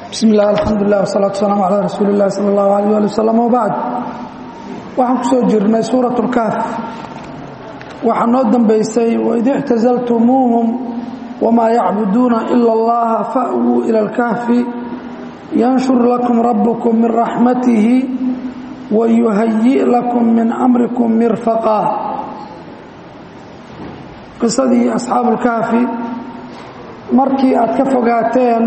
bismi illah alxamdulilah wsalaatu wasalaamu calaa rasuuli illahi sala allahu alayh ali wasalam wabacd waxaan ku soo jirnay suurat اlkaaf waxaa noo dambaysay waid ictazaltumuuhum wamaa yacbuduuna ila اllaha fa'wuu ila اlkahfi yanshur lakum rabbukum min raxmatihi wayuhayi' lakum min amrikum mirfaqa qisadii asxaabu اlkahfi markii aad ka fogaateen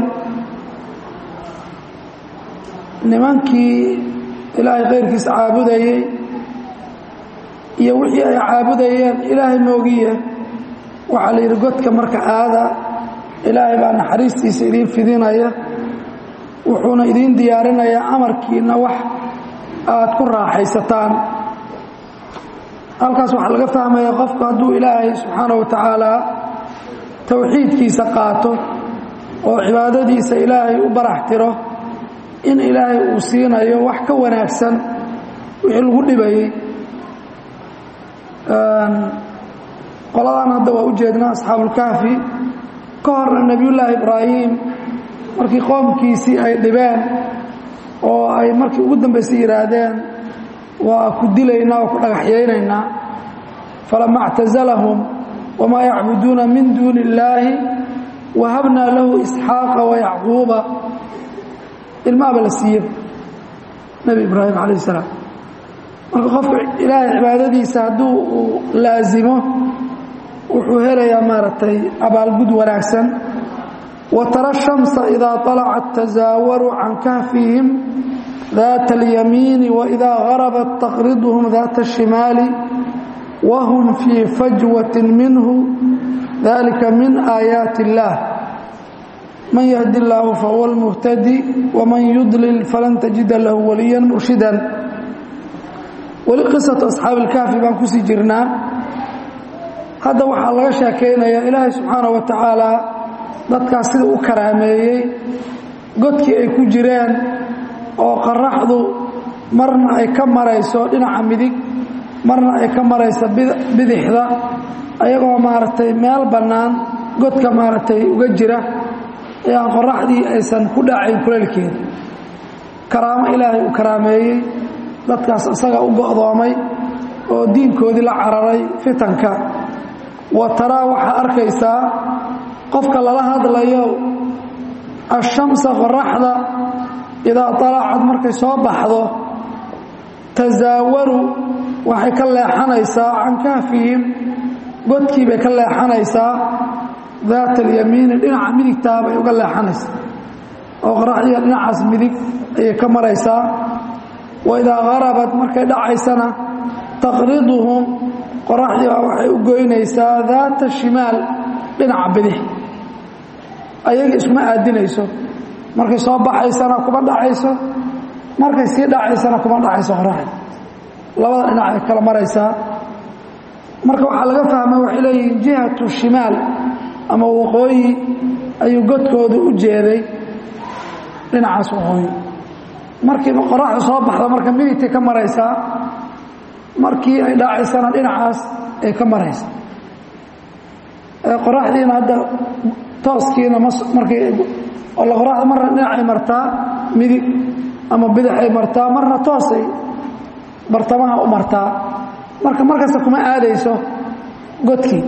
nimankii ilaahay kayrkiisa caabudayey iyo wixii ay caabudayeen ilaahay moogiye waxaa la yidhi godka marka aada ilaahay baa naxariistiisa idiin fidinaya wuxuuna idiin diyaarinayaa amarkiina wax aad ku raaxaysataan halkaas waxaa laga fahmaya qofku hadduu ilaahay subxaana wa tacaala towxiidkiisa qaato oo cibaadadiisa ilaahay u barax tiro in ilaahay uu siinayo wax ka wanaagsan wixii lagu dhibayey qoladan hadda waa u jeednaa asxaabulkahfi ka horna nebiyullaahi ibraahim markii qoomkiisii ay dhibeen oo ay markii ugu dambaysay yidhaahdeen waa ku dilaynaa oo ku dhagaxyaynaynaa falama اctazalahum wamaa yacbuduuna min duuni illaahi wahabnaa lahu isxaaqa wayacquuba ilmaaba la siiyey nebi ibraahim calayh salaam marka qofku ilaahay cibaadadiisa hadduu uu laasimo wuxuu helayaa maaragtay abaalgud wanaagsan wa tara shamsa idaa طalacat tasaawaru can kahfihim daata اlyamiini waidaa garabat taqriduhum daata الshimaali wahum fii fajwati minhu dalika min aayaati اllah man yahdi illaahu fahuwa اlmuhtadi waman yudlil falan tajida lahu waliya murshida weli qisatu asxaabi ilkaafi baan kusii jirnaa hadda waxaa laga sheekaynayaa ilaahay subxaana wa tacaala dadkaas sida u karaameeyey godkii ay ku jireen oo qaraxdu marna ay ka marayso dhinaca midig marna ay ka marayso bidixda ayagoo maaragtay meel bannaan godka maaragtay uga jira ee aan qoraxdii aysan ku dhacayn kulaylkeeda karaamo ilaahay uu karaameeyey dadkaas isaga u go'doomay oo diinkoodii la cararay fitanka wa taraa waxaa arkaysaa qofka lala hadlayo ashamsa qoraxda idaa dalacad markay soo baxdo tasaawaru waxay ka leexanaysaa can kahfihim godkii bay ka leexanaysaa daata alyamiini dhinaca midigtaa bay uga leexanaysaa oo qoraxdiiga dhinacaas midig ayay ka maraysaa wa idaa garabat markay dhacaysana taqriduhum qoraxdii baa waxay u goynaysaa daata shimaal dhinaca bidix ayaga iskuma aadinayso markay soo baxaysana kuma dhacayso markay sii dhacaysana kuma dhacayso qoraxda labada dhinac ay kala maraysaa marka waxaa laga fahmay waxay leeyihiin jihatu shimaal ama waqooyi ayuu godkooda u jeeday dhinacaas waqooyi markii qoraxda soo baxda marka midigtay ka maraysaa markii ay dhacaysana dhinacaas ay ka maraysa qoraxdiina hadda tooskiina markii qoraxda marna dhinacay martaa midig ama bidixay martaa marna toosay bartamaha u martaa marka markasta kuma aadayso godkii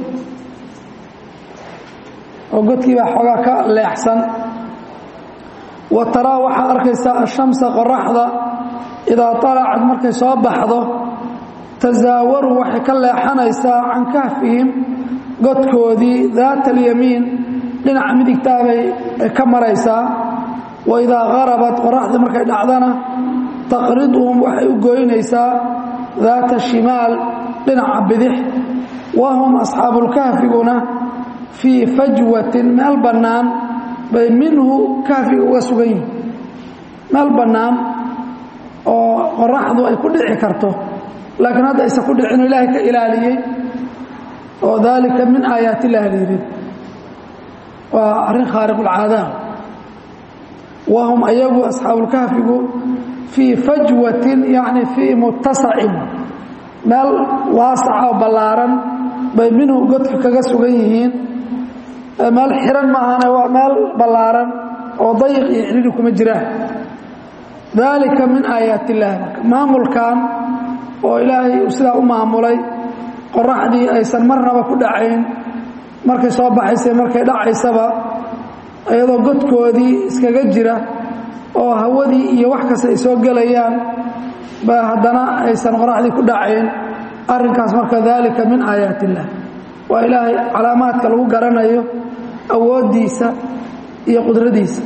oo godkii baa xoogaa ka leexsan wa taraa waxaad arkaysaa ashamsa qoraxda idaa alacad markay soo baxdo tasaawaru waxay ka leexanaysaa can kahfihim godkoodii daata alyamiin dhinaca midigtaabay ka maraysaa wa idaa garabat qoraxdii markay dhacdana taqriduhum waxay u goynaysaa daata shimaal dhinaca bidix wahum asxaabulkahfiguna fii fajwatin meel bannaan bay minhu kahfiga uga sugan yihin meel bannaan oo qoraxdu ay ku dhici karto laakiin hadda aysan ku dhicino ilaahay ka ilaaliyey oo daalika min aayaat illahi layidhi waa arrin khaariqulcaadaam wahum ayagu asxaabulkahfigu fii fajwatin yacni fii muttasacin meel waasaca oo ballaaran bay minhu godka kaga sugan yihiin meel xiran maahane waa meel ballaaran oo dayiq iyo cidhiri kuma jiraan daalika min aayaat illaahi maamulkan oo ilaahay uu sidaa u maamulay qoraxdii aysan marnaba ku dhacayn markay soo baxaysa markay dhacaysaba iyadoo godkoodii iskaga jira oo hawadii iyo wax kasta ay soo gelayaan ba haddana aysan qoraxdii ku dhacayn arrinkaas marka daalika min aayaat illah waa ilaahay calaamaadka lagu garanayo awooddiisa iyo qudradiisa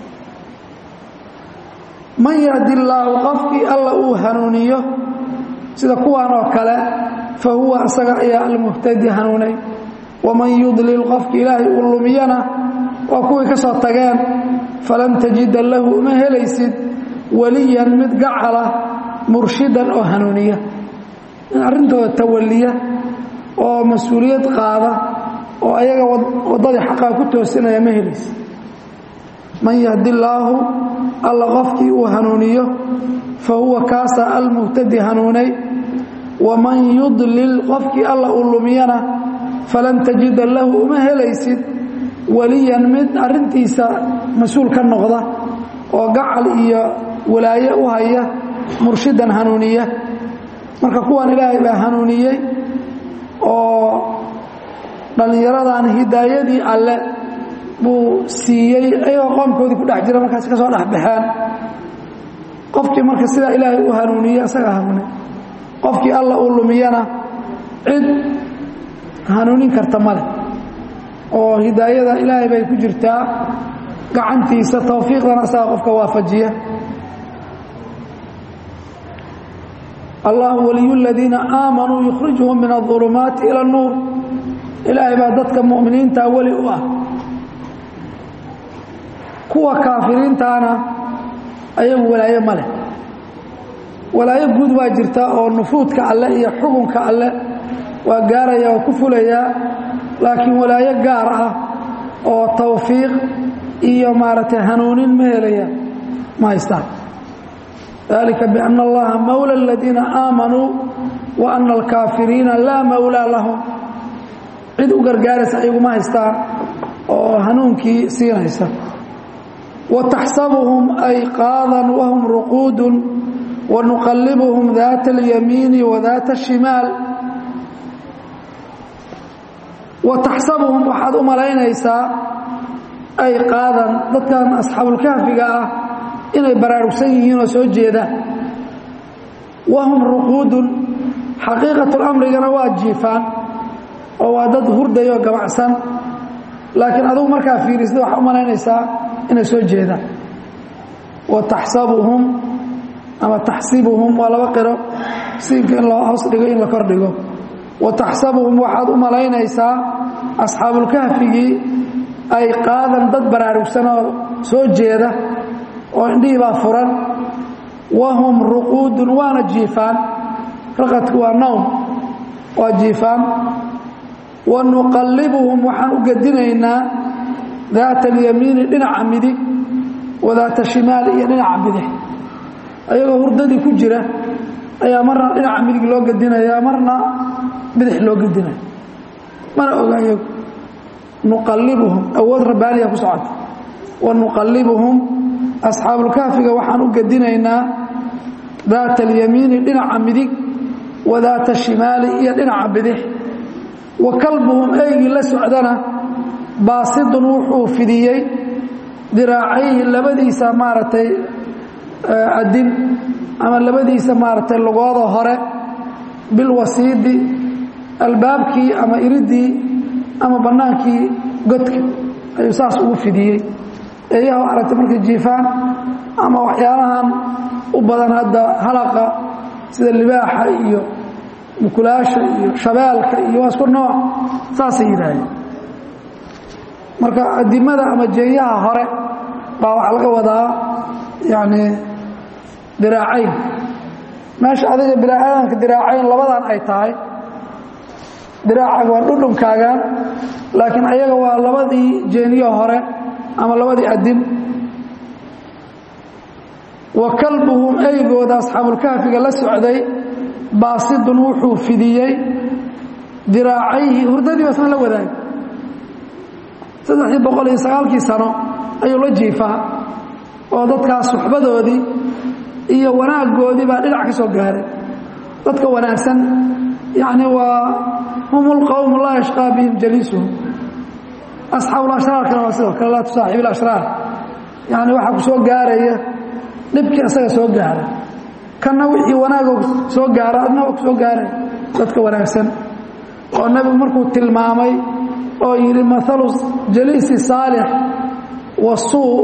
man yahdi illaahu qofkii alla uu hanuuniyo sida kuwan oo kale fa huwa isaga ayaa almuhtadi hanuunay waman yudlil qofki ilaahay uu lumiyana waa kuwii ka soo tageen falan tajida lahu uma helaysid weliyan mid gacala murshidan oo hanuuniya in arrintooda tawaliya oo mas-uuliyad qaada oo ayaga waddadii xaqaa ku toosinaya ma helaysid man yahdi illaahu alla qofkii uu hanuuniyo fa huwa kaasa almuhtadi hanuunay waman yudlil qofkii alla uu lumiyana falan tajida lahu uma helaysid weliyan mid arrintiisa mas-uul ka noqda oo gacal iyo walaaye u haya murshidan hanuuniya marka kuwan ilaahay baa hanuuniyey oo dhallinyaradan hidaayadii alle buu siiyey ayagoo qoomkoodii ku dhex jira markaas ka soo dhexbaxeen qofkii marka sidaa ilaahay u hanuuniye isaga hanuunay qofkii alla uu lumiyana cid hanuunin karta male oo hidaayada ilaahay bay ku jirtaa gacantiisa tawfiiqdana isaga qofka waafajiya allah waliyu ladiina aamanuu yukhrijuhum min aulumaati ila اnuur ilaahay baa dadka mu'miniinta weli u ah kuwa kaafiriintaana ayagu walaayo ma leh walaayo guud waa jirta oo nufuudka alle iyo xukunka alle waa gaaraya oo ku fulayaa laakiin walaayo gaar ah oo tawfiiq iyo maaragtay hanuunin ma helaya ma haystaan dalika biana allaha mawla aladiina aamanuu wa ana alkaafiriina laa mawlaa lahum cid u gargaaraysa ayagu ma haystaan oo hanuunkii siinaysa wataxsabuhum ayqaadan wahum ruquudun wanuqallibuhum daata alyamiini wa daata ashimaal wataxsabuhum waxaad u malaynaysaa ayqaadan dadkan asxaabulkahfiga ah inay baraarugsan yihiin oo soo jeedaan wahum ruquudun xaqiiqatulamrigana waa jiifaan oo waa dad hurdayo gabacsan laakiin adugu markaa fiirisda waxaa u malaynaysaa inay soo jeedaan wa taxsabuhum ama taxsibuhum waa laba qiro siinka in la hoos dhigo in la kor dhigo wa taxsabuhum waxaad u malaynaysaa asxaabulkahfigii ay qaadan dad baraarugsan oo soo jeeda oo indhihii baa furan wahum ruquudun waana jiifaan raqadku waa nowm waa jiifaan wa nuqallibuhum waxaan u gedinaynaa daata alyamiini dhinaca midig wa daata shimaal iyo dhinaca bidix ayagoo hurdadii ku jira ayaa marna dhinaca midig loo gedinaya marna bidix loo gedinaya mana oga iyagu nuqallibuhum awood rabbaaniya ku socota wa nuqallibuhum asxaabulkahfiga waxaan u gedinaynaa daata alyamiini dhinaca midig wa daata shimaali iyo dhinaca bidix wa kalbuhum eygii la socdana baasidun wuxuu fidiyey diraacayhi labadiisa maaragtay adin ama labadiisa maaragtay lugooda hore bilwasiidi albaabkii ama iridii ama bannaankii godka ayuu saas ugu fidiyey eeyaha aragtay markay jiifaan ama waxyaalahan u badan hadda halaqa sida libaaxa iyo mukulaasha iyo shabeelka iyo waa isku nooc saasay yidhaahdeen marka adimada ama jeenyaha hore baa waxaa laga wadaa yacni diraacayn meesha adiga bilaadanka diraacayn labadan ay tahay diraacaga waa dhudhunkaagan laakiin ayaga waa labadii jeeniyo hore ama labadii adin wa kalbuhum eygooda asxaabulkahfiga la socday baasidun wuxuu fidiyey diraacayhi hurdadii basna la wadaagay saddexdii boqol iyo sagaalkii sano ayuu la jiifaa oo dadkaas suxbadoodii iyo wanaaggoodii baa dhinac ka soo gaaray dadka wanaagsan yacni waa hum lqowmu laa yashqaa bihim jaliisuhum asxaabu lashraarkana waa sidoo kale laa tusaaxib ilashraar yacni waxaa ku soo gaaraya dhibkii isaga soo gaara kanna wixii wanaagoo soo gaara adna waa ku soo gaaray dadka wanaagsan oo nebigu markuu tilmaamay oo yidhi maalu jaliisi saalix wa suu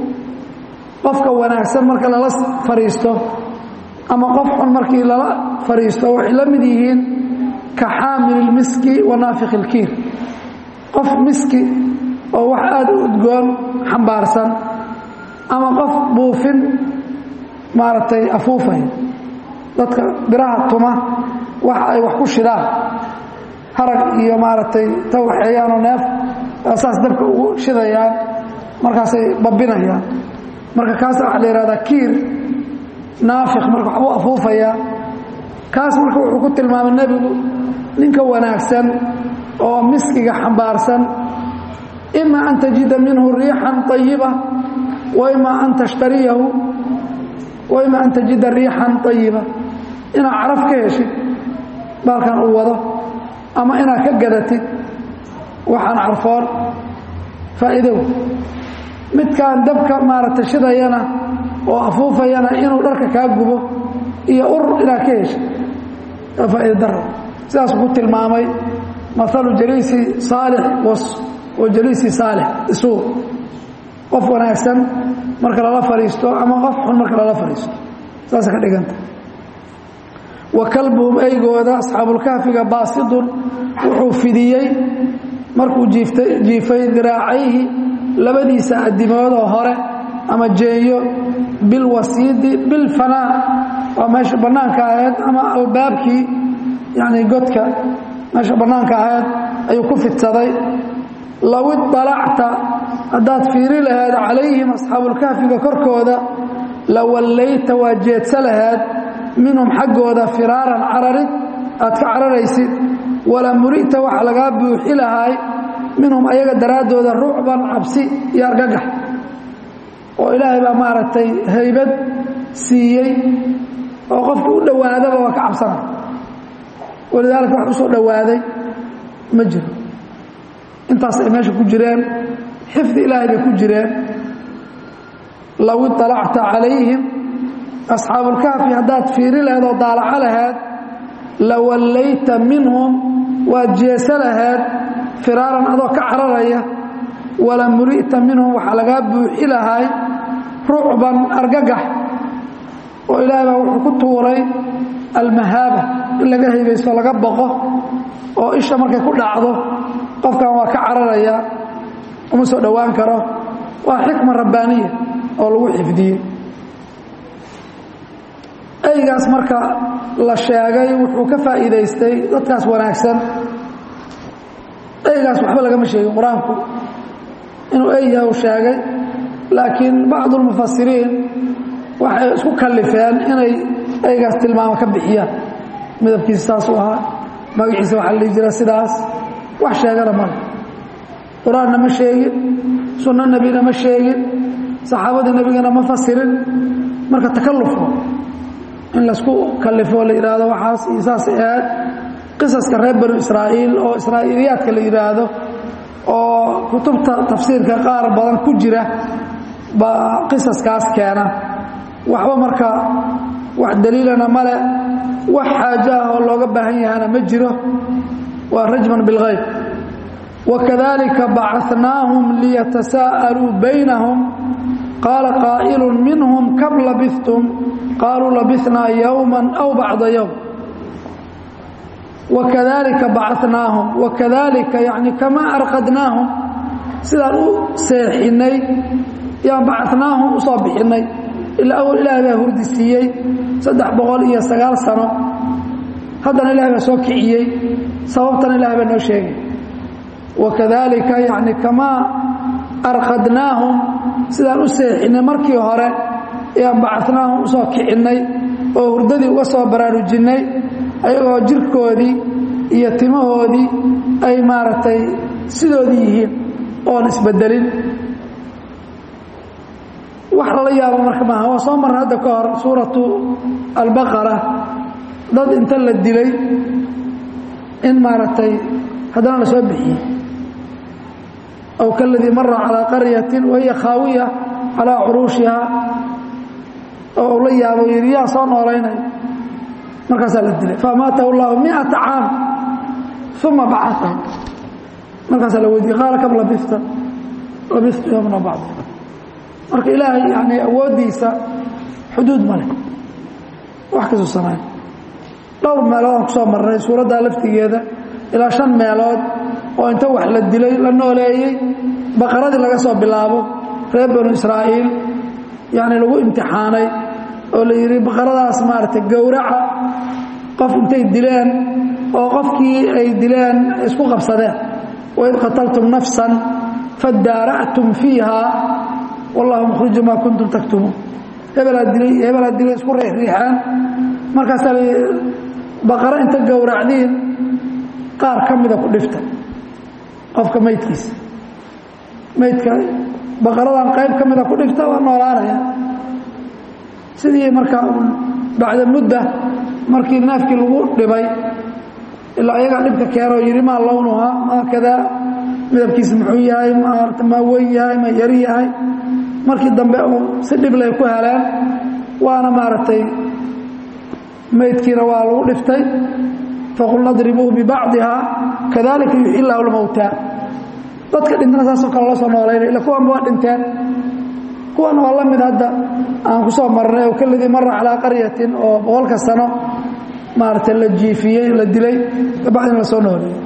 qofka wanaagsan marka lala fadhiisto ama qof xun markii lala fadhiisto waxay la mid yihiin ka xaamil ilmiski wa naafik ilkiir qof miski oo wax aada u udgoon xambaarsan ama qof buufin maaragtay afuufay dadka biraha tuma waxa ay wax ku shidaan harag iyo maaragtay ta waxeeyaanoo neef saas dabka ugu shidayaan markaasay babinayaan marka kaas waxaa la yihahdaa kiir naafik marka waxbuu afuufayaa kaas marka wuxuu ku tilmaamay nebigu ninka wanaagsan oo miskiga xambaarsan ima an tajida minhu riixan ayiba wa ima an tashtariyahu wa ima an tajida riixan ayiba inaad caraf ka heshid baalkan uu wado ama inaad ka gadatid waxaan carfoon faa'iidow midkaan dabka maaragtay shidayana oo afuufayana inuu dharka kaa gubo iyo ur inaad ka heshid waa faa'iida daro sidaasuu ku tilmaamay maalu jaliisi saalix wa jaliisi saalix isuu qof wanaagsan marka lala fadhiisto ama qof xun marka lala fadhiisto saasa ka dhiganta wa kalbuhum eygooda asxaabulkahfiga baasidun wuxuu fidiyey markuu jiifay diraacayhi labadiisa adimood oo hore ama jeeyo bilwasiidi bilfanaa waa meesha bannaanka ahayd ama albaabkii yacni godka meesha bannaanka ahayd ayuu ku fidsaday low iطalacta haddaad fiiri laheed calayhim asxaabulkahfiga korkooda la wallayta waa jeedsa laheed minhum xaggooda firaaran cararid aad ka cararaysid wala muri'ta waxa lagaa buuxi lahaay minhum ayaga daraaddooda rucban cabsi iyo argagax oo ilaahay baa maaragtay haybad siiyey oo qofkii u dhowaadaba waa ka cabsana walidaalika wax u soo dhowaaday ma jiro intaas ay meesha ku jireen xifdi ilaahay bay ku jireen low iطalacta calayhim asxaabulkahfi haddaad fiiri laheed oo daalaco laheed la wallayta minhum waad jeesa laheed firaaran adoo ka cararaya wala muri'ta minhum waxaa lagaa buuxi lahay rucban argagax oo ilaahay baa wuxuu ku tuuray almahaaba in laga haybaysto laga boqo oo isha markay ku dhacdo qofkan waa ka cararaya uma soo dhowaan karo waa xikma rabbaaniya oo lagu xifdiyey eygaas marka la sheegay wuxuu ka faa'iidaystay dadkaas wanaagsan eygaas waxba lagama sheegin qur-aanku inuu ey yahay uu sheegay laakiin bacdu lmufasiriin waxay isku kallifeen inay eygaas tilmaamo ka bixiyaan midabkiisa saasuu ahaa magaciisa waxaa la dhihi jira sidaas wax sheegana male qur-aanna ma sheegin sunno nebina ma sheegin saxaabadii nebigana ma fasirin marka takallufo in laysku kallifo la yidhaahdo waxaas iyo saasay ahayd qisaska reer banu israa'iil oo israa'iiliyaadka la yidhaahdo oo kutubta tafsiirka qaar badan ku jira baa qisaskaas keena waxba marka wax daliilana male wax xaajo ah oo looga baahan yahana ma jiro waa rajman bilghayb wakadalika bacanaahum liyatasaa'aluu baynahum qaala qaa'ilu minhum kam labistum qaaluu labisnaa yowma aw bacda yowm wakadalika bacanaahum wakadalika yani kamaa arqadnaahum sidaan u seexinay yaan bacanaahum u soo bixinay ilaa awal ilaah baa hurdi siiyey saddex boqol iyo sagaal sano haddana ilaah baa soo kiciyey sababtana ilaah baa noo sheegay wakadalika yani kamaa arqadnaahum sidaan u seexinay markii hore ayaan bacanaahum usoo kicinnay oo hurdadii uga soo baraarujinnay ayagoo jirkoodii iyo timahoodii ay maaragtay sidoodii yihiin oon isbedelin wax lala yaabo marka maaha waa soo marna hadda ka hor suuratu albaqara dad inta la dilay in maaragtay haddana la soo bixiyey aw kaladii mara calaa qaryatin wahiya khaawiya calaa curuushiha oo uu la yaabo yidhi yaa soo noolaynay markaasaa la dilay faamaatahu llahu miata caam uma bacaahu markaasaa la weydiiyey qaala kam labista labistu yowmna bacd marka ilaahay yani awooddiisa xuduud ma leh wax kasuu samayn dhowr meelood aan ku soo marnay suuraddaa laftigeeda ilaa shan meelood oo inta wax la dilay la nooleeyey baqaradii laga soo bilaabo reer banu israa'iil yacni lagu imtixaanay oo la yidhi baqaradaas maaragtay gowraca qof intay dileen oo qofkii ay dileen isku qabsadeen waid qataltum nafsan fadaara'tum fiiha wallahu mukhriju maa kuntum taktumuun hebelaa dilay iyo hebelaa dilay isku riixriixeen markaasaa la baqaro inta gowracdiin qaar ka mida ku dhifta qofka maydkiisa maydka baqaradan qayb ka mida ku dhifta waa noolaanaya sidii markaa bacda mudda markii neefkii lagu dhibay ilaa ayagaa dhibka keenoo yidhi maa lownuhaa maa kadaa midabkiisa muxuu yahay maarata maa weyn yahay ma yari yahay markii dambe uu si dhiblay ku heleen waana maaragtay maydkiina waa lagu dhiftay faqulna dribuuhu bibacdihaa kadalika yuxyi illaahu lmowtaa dadka dhintana saasoo kale loo soo noolaynay illa kuwanba waa dhinteen kuwan waa la mid hadda aan ku soo marnay oo kaladii mara calaa qaryatin oo boqolka sano maaragtay la jiifiyey la dilay kabacdina la soo nooleeyey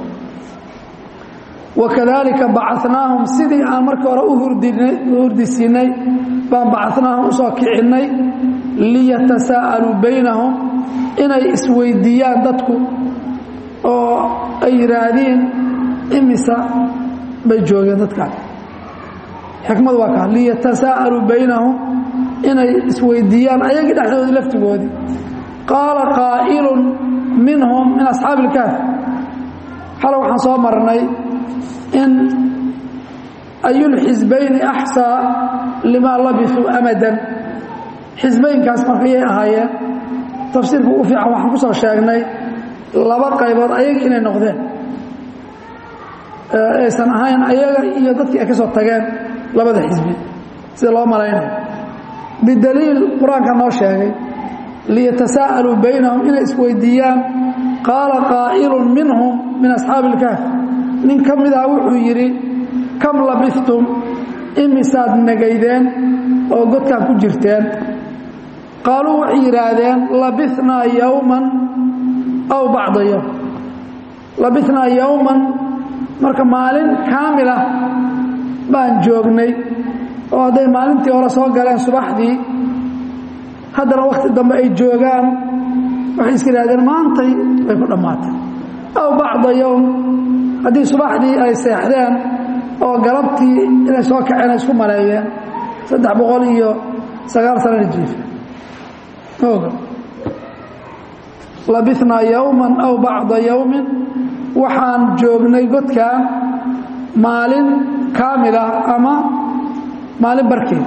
wakadalika bacanaahum sidii aan markii hore u hurdisiinay baan bacanaahum usoo kicinnay liyatasaa'aluu baynahum inay isweydiiyaan dadku oo ay yidhaahdiin imisa bay joogeen dadkaan xikmadu waa kaa liyatasaa'aluu baynahum inay isweydiiyaan ayagii dhexdoodii laftigoodii qaala qaa'ilun minhum min asxaabi ilkaaf xale waxaan soo marnay in ayulxisbayni axsaa limaa labisuu amadan xisbaynkaas markayay ahaayeen tafsiirka ugu fiican waxaan ku soo sheegnay laba qaybood ayaga inay noqdeen aysan ahayn ayaga iyo dadkii ay ka soo tageen labada xisbi sida loo malaynayo bidaliil qur-aanka noo sheegay liyatasaa'aluu baynahum inay isweydiiyaan qaala qaa'ilun minhum min asxaabi ilkaaf nin ka mid ah wuxuu yidhi kam labistum imisaad negaydeen oo godkaan ku jirteen qaaluu waxay yidhaahdeen labinaa yowman aw bacda yowm labinaa yowman marka maalin kaamila baan joognay oo hadday maalintii hore soo galeen subaxdii haddana wakhti dambe ay joogaan waxay iska yidhahdeen maantay bay ku dhammaatay aw bacda yowm haddii subaxdii ay seexdeen oo galabtii inay soo kaceen ay isku maleeyeen saddex boqol iyo sagaal sanana jiifa oga labinaa yowman aw bacda yowmin waxaan joognay godkaan maalin kaamila ama maalin barkeed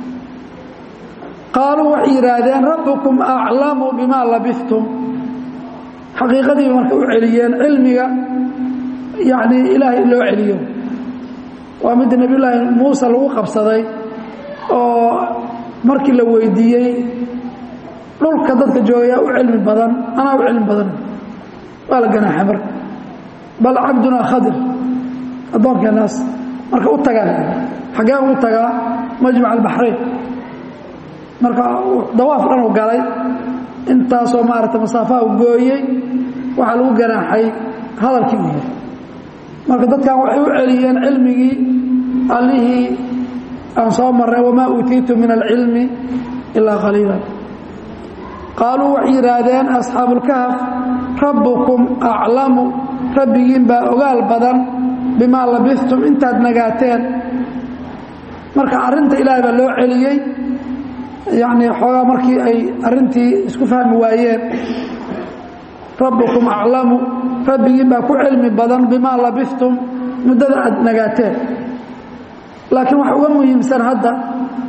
qaaluu waxay yidhaahdeen rabbukum aclamu bimaa labistum xaqiiqadiiba marka u celiyeen cilmiga yacnii ilaahay in loo celiyo waa midda nebiyullaahi muuse lagu qabsaday oo markii la weydiiyey dhulka dadka joogayaa u cilmi badan anaa u cilmi badan waa la ganaaxay marka bal cabdunaa khadir addoonkeenaas marka u tagaan xaggee ugu tagaa majmac albaxrayn marka dawaaf dhan u galay intaasoo maarata masaafaha u gooyey waxaa lagu ganaaxay hadalkii u yiri marka dadkan waxay u celiyeen cilmigii allihii aan soo marray wamaa uutiitu min alcilmi ilaa qaliila qaaluu waxay yidhaahdeen asxaabulkahf rabbukum aclamu rabbigiin baa ogaal badan bimaa labistum intaad nagaateen marka arrinta ilaahay baa loo celiyey yacnii xoogaa markii ay arrintii isku fahmi waayeen rabbukum aclamu rabbigiin baa ku cilmi badan bimaa labistum muddada aad nagaateen laakiin waxa uga muhiimsan hadda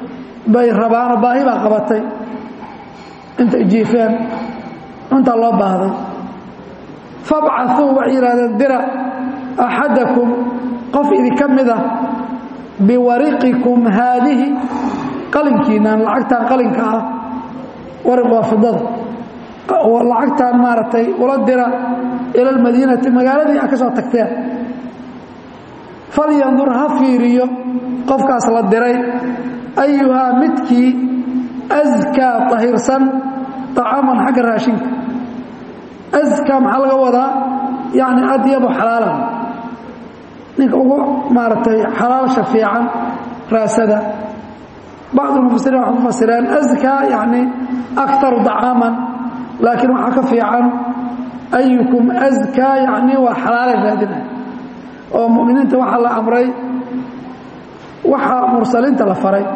bay rabaanoo baahi baa qabatay intay jiifeen cuntaa loo baahday fabcaثuu waxay yidhahdeen dira axadakum qof idinka mida biwariqikum haadihi qalinkiinan lacagtan qalinka ah wariq waa fidada lacagtaan maaragtay ula dira ila almadiinati magaaladii a ka soo tagteen falyandur ha fiiriyo qofkaas la diray ayuhaa midkii askaa tahirsan طacaaman xagga raashinka askaa maxaa laga wadaa yacni adyabu xalaalan ninka ugu maaragtay xalaalsha fiican raasada bacd mufasiriin waxay ku fasireen askaa yacni akaru طacaaman laakiin waxaa ka fiican ayukum askaa yacni waa xalaalay raadinaya oo mu'miniinta waxaa la amray waxaa mursaliinta la faray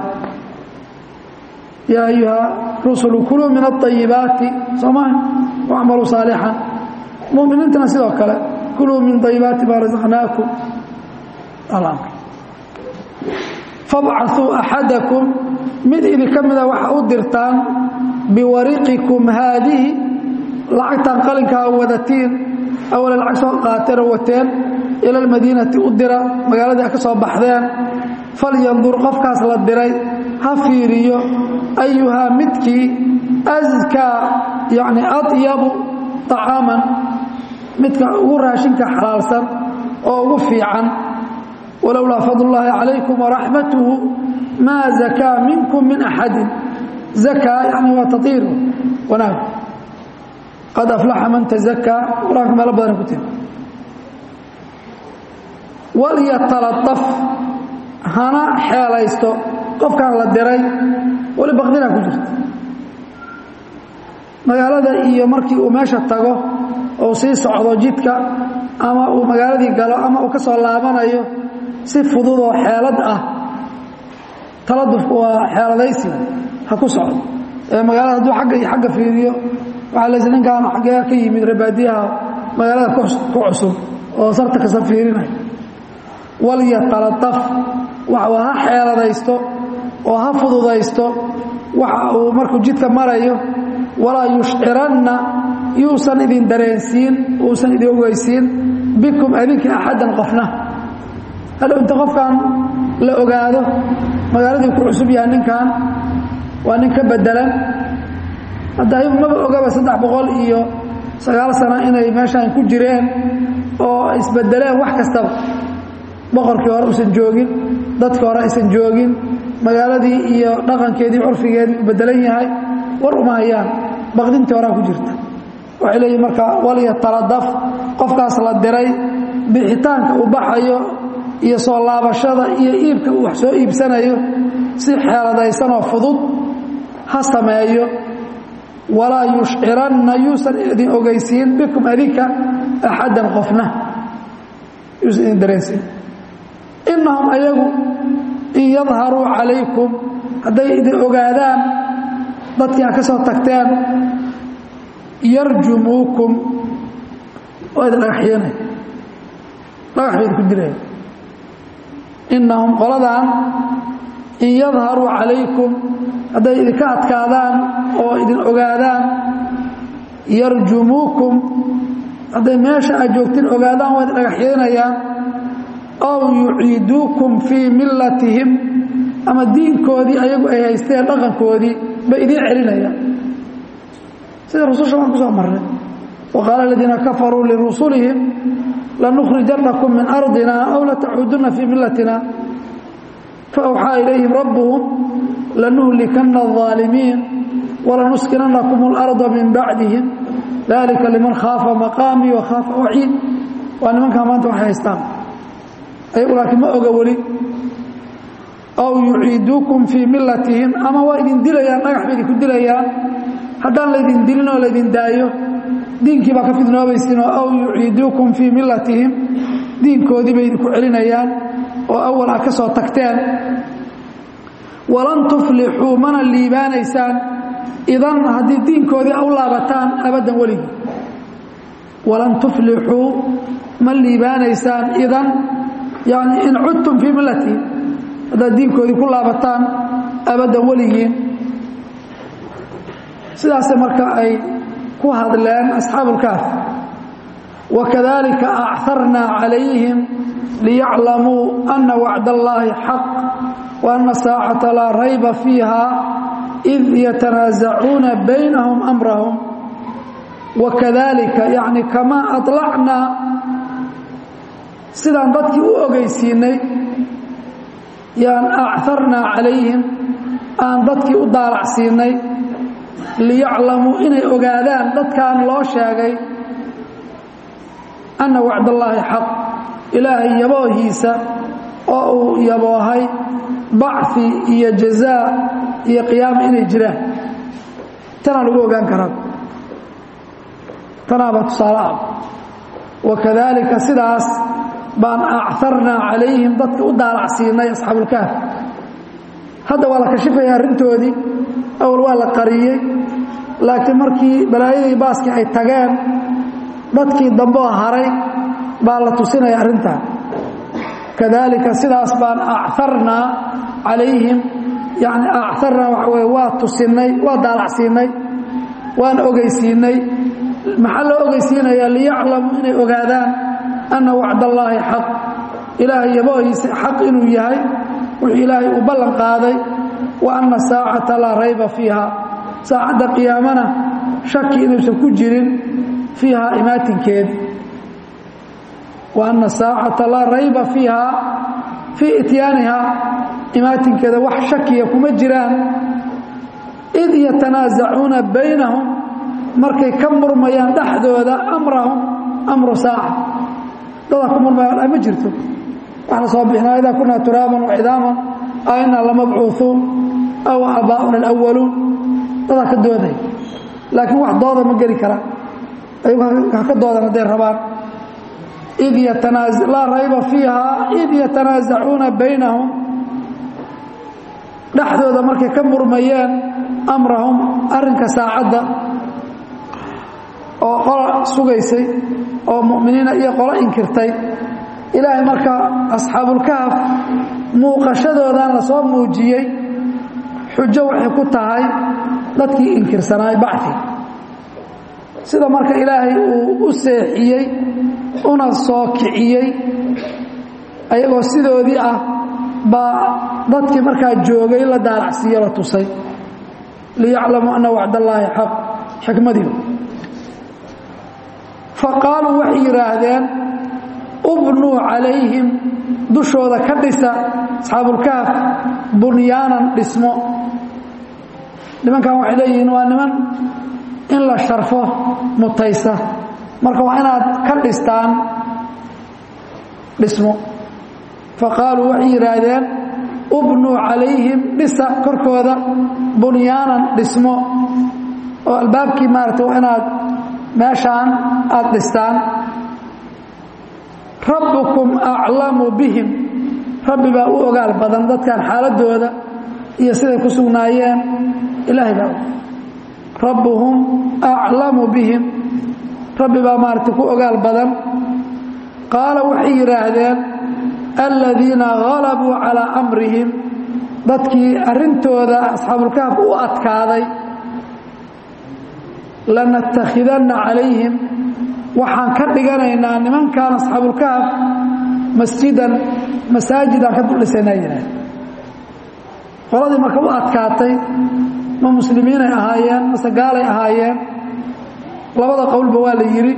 yaa ayuha rusulu kuluu min aطayibaati sooma wacmaluu saalixan mu'miniintana sidoo kale kuluu min ayibaati maa rasaqnaakum alamr fabcaثuu axadakum mid idinka mida waxa u dirtaan biwariqikum haadihi lacagtan qalinkaa wadatiin awale lacag soo qaateen oo wateen ila almadiinati u dira magaaladii a ka soo baxdeen falyandur qofkaas la diray ha fiiriyo ayuhaa midkii askaa yacni adyabu طacaaman midka ugu raashinka xalaalsan oo ugu fiican walowlaa fadl اllahi calaykum waraxmatuhu maa zakaa minkum min axadin zakaa yani waa taiir wanaag qad aflaxa man tazakaa qur-aanka meelo badan ku tiri walyatalaطaf hana xeelaysto qofkan la diray weli bakdinaa ku jirta magaalada iyo markii uu meesha tago ou sii socdo jidka ama uu magaaladii galo ama uu ka soo laabanayo si fudud oo xeelad ah taladufku waa xeeladaysi ha ku socdo ee magaalada hadduu agga iyo agga fiiriyo waxaa laysi ninkaan xaggee ka yimid rebaadiyaha magaalada ku cusub oo sarta kasa fiirinaya walyatalaطaf waxa ha xeeladaysto oo ha fududaysto waxa uu markuu jidka marayo walaa yushciranna yuusan idin dareensiin uusan idin ogeysiin bikum adinka axaddan qofna hadhow inta qofkan la ogaado magaaladii ku cusub yahay ninkan waa nin ka bedelan hadda ayagu maba ogaba saddex boqol iyo sagaal sano inay meeshaan ku jireen oo isbedeleen wax kastaba boqorkii hore usan joogin dadkii hore aysan joogin magaaladii iyo dhaqankeedii curfigeedii u bedelan yahay war uma hayaan baqdintii horaa ku jirta waxay leeyihin marka walya taladaf qofkaas la diray bixitaanka uu baxayo iyo soo laabashada iyo iibka uu wax soo iibsanayo si xeeladaysanoo fudud ha sameeyo walaa yushciranna yuusan idin ogeysiin bikum adinka axaddan qofna yuusan idin dareensiin innahum ayagu in yadharuu calaykum hadday idin ogaadaan dadkii a ka soo tagteen yarjumuukum waa idin dhagaxyeenay dhagax bay idinku dilaya innahum qoladan in yadharuu calaykum hadday idinka adkaadaan oo idin ogaadaan yarjumuukum hadday meesha aad joogtiin ogaadaan waa idin dhagaxyeenayaan aw yuciiduukum fii millatihim ama diinkoodii ayagu ay haysteen dhaqankoodii bay idiin celinayaan sida rususha waan ku soo marnay wa qaala aladiina kafaruu lirusulihim lanukhrijannakum min ardina aw latacuudunna fii millatina faawxaa ilayhim rabbuhum lanuhlikanna الظaalimiin walanuskinannakum اlarda min bacdihim dalika liman khaafa maqaamii wa khaafa waciid waa nimankaa maanta waxay haystaan ayagu laakiin ma oga weli aw yuciiduukum fii millatihim ama waa idin dilayaan dhagax bay idinku dilayaan haddaan laydin dilin oo laydin daayo diinkii baa ka fidnoobaysiinoo aw yuciiduukum fii millatihim diinkoodii bay idinku celinayaan oo awal aad ka soo tagteen walan tuflixuu mana liibaanaysaan idan haddii diinkoodii a u laabataan abaddan weligii walan tuflixuu ma liibaanaysaan idan yani in cudtum fii millatihim haddaad diinkoodii ku laabataan abaddan weligiin sidaase marka ay ku hadleen asxaabulkaaf wakadalika acarnaa calayhim liyaclamuu ana wacd allaahi xaq wa ana saacata laa rayba fiiha id yatanaasacuuna baynahum amrahum wakadalika yacni kamaa aطlacnaa sidaan dadkii u ogeysiinay yaan acarnaa calayhim aan dadkii u daalacsiinay liyaclamuu inay ogaadaan dadkan loo sheegay anna wacdallaahi xaq ilaahay yaboohiisa oo uu yaboohay bacfi iyo jazaa iyo qiyaama inay jiraan tanaa lagu ogaan karaa tanaaba tusaale ah wakadalika sidaas baan acarnaa calayhim dadka u daalacsiinay asxaabulkaaf hadda waa la kashifaya arrintoodii awal waa la qariyey laakiin markii balaayadii baaskii ay tageen dadkii damboo haray baa la tusinaya arrintaa kadalika sidaas baan acarnaa calayhim yani acarnaa waxa weye waa tusinay waa daalacsiinay waan ogeysiinay maxaa loo ogeysiinayaa liyaclamuu inay ogaadaan anna wacdallaahi xaq ilaahay yaboohiisa xaq inuu yahay wuxuu ilaahay uu ballan qaaday wa anna saacata laa rayba fiiha saacadda qiyaamana shaki inuusan ku jirin fiiha imaatinkeedi wa anna saacata laa rayba fiiha fii ityaaniha imaatinkeeda wax shakiya kuma jiraan id yatanaasacuuna baynahum markay ka murmayaan dhexdooda amrahum amru saaca dadaa ku murmayaan ma jirto wax la soo bixinaa idaa kunaa turaaban wacidaaman a inaa lamabcuuuun aw aabaa'una alawaluun dadaa ka dooday laakiin wax dooda ma geli karaan ayagu ha ka doodan hadday rabaan id laa rayba fiiha id yatanaasacuuna baynahum dhexdooda markay ka murmayeen amrahum arrinka saacadda oo qola sugaysay oo mu'miniina iyo qolo inkirtay ilaahay marka asxaabulkaaf muuqashadoodan la soo muujiyey xujo waxay ku tahay dadkii inkirsanaaye bacfi sida marka ilaahay uu u seexiyey una soo kiciyey ayagoo sidoodii ah baa dadkii markaa joogay la daalacsiiyo la tusay liyaclamuu anna wacdallaahi xaq xikmadiiba fa qaaluu waxay yidhaahdeen ubnuu calayhim dushooda ka dhisa asxaabulkaaf bunyaanan dhismo nimankan waxay leeyihiin waa niman in la sharfo mutaysa marka waa inaad ka dhistaan dhismo fa qaaluu waxay yidhaahdeen ubnuu calayhim dhisa korkooda bunyaanan dhismo oo albaabkii maarata waa inaad meeshaan aada dhistaan rabbukum aclamu bihim rabbi baa u ogaal badan dadkan xaaladooda iyo siday ku sugnaayeen ilaahay baa rabbuhum aclamu bihim rabbi baa maarata ku ogaal badan qaala waxay yidhaahdeen aladiina galabuu calaa amrihim dadkii arrintooda asxaabulkaaf u adkaaday lanattakhidanna calayhim waxaan ka dhiganaynaa nimankan asxaabulkaaf masjidan masaajidaan ka duldhisaynaa yidhaah qoladii marka u adkaatay ma muslimiinay ahaayeen mase gaalay ahaayeen labada qowlba waa la yidhi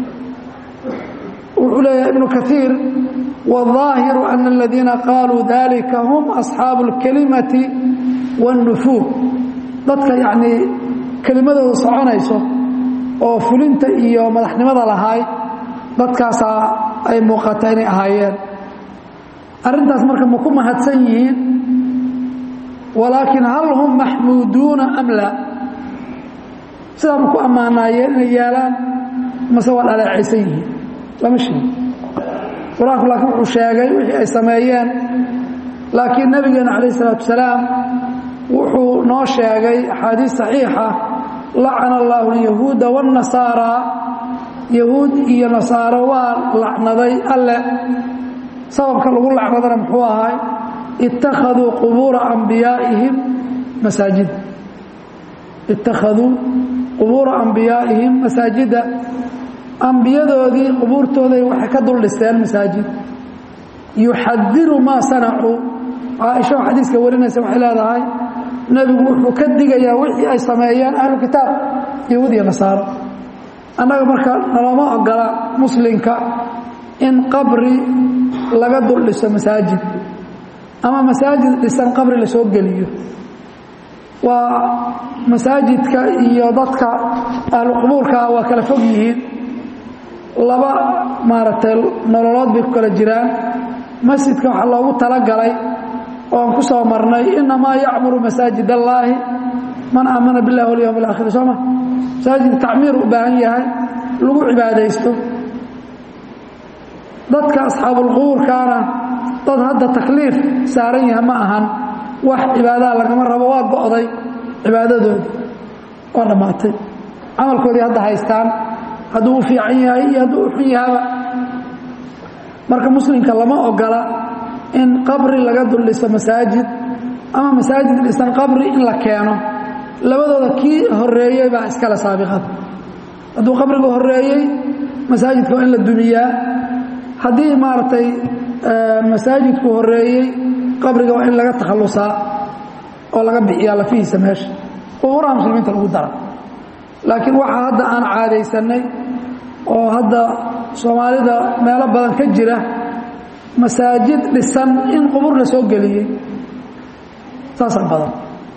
wuxuu leeyahay ibnu kaiir wاظaahiru ana aladiina qaaluu dalika hum asxaabu اlkelimati wاnnufuur dadka yacnii kelimadooda soconayso oo fulinta iyo madaxnimada lahaay dadkaasaa ay muuqata inay ahaayeen arrintaas marka ma ku mahadsan yihiin walaakin hal hum maxmuuduuna am laa sidaa ma ku ammaanaayeen inay yeelaan mase waa dhaleecaysan yihiin lama sheego qur-aanku laakiin wuxuu sheegay wixii ay sameeyeen laakiin nabigeena calayh isalaatu wasalaam wuxuu noo sheegay axaadiis saxiixa lacana allaahu alyahuuda waannasaaraa yahuud iyo nasaaro waa lacnaday alle sababka lagu lacnadana muxuu ahay ittakhaduu qubuura ambiyaa'ihim masaajid ittakhaduu qubuura ambiyaa'ihim masaajida ambiyadoodii qubuurtooday waxay ka dul dhisteen masaajid yuxadiru maa sanacuu caaisha oo xadiiska warinaysa waxay leedahay nebigu wuxuu ka digayaa wixii ay sameeyeen ahlu kitaab yahuud iyo nasaaro annaga marka nalooma ogola muslimka in qabri laga dul dhiso masaajid ama masaajid dhisan qabri la soo geliyo waa masaajidka iyo dadka ahlu qubuurkaa waa kala fog yihiin laba maaragtay nololood bay ku kala jiraan masjidka waxaa loogu talagalay oo aan ku soo marnay inamaa yacmuru masaajid allaahi man aamana billahi walyowm alaakhir soo ma masaajid tacmiir u baahan yahay lagu cibaadaysto dadka asxaabulqubuurkaana dad hadda takliif saaran yaha ma ahan wax cibaadaha lagama rabo waa go'day cibaadadoodii waa dhammaatay camalkoodii hadda haystaan hadduu u fiican yahay iyo hadduu u xun yahaba marka muslimka lama ogola in qabri laga dul dhiso masaajid ama masaajid dhisan qabri in la keeno labadooda kii horeeyey baa iskale saabiqada hadduu qabrigu horeeyey masaajidka waa in la dumiyaa haddii maaragtay masaajidku horeeyey qabriga waa in laga takhallusaa oo laga bixiyaa lafihiisa meesha qubuuraha muslimiinta lagu dara laakiin waxaa hadda aan caadaysanay oo hadda soomaalida meelo badan ka jira masaajid dhisan in qubur la soo geliyey saasaa badan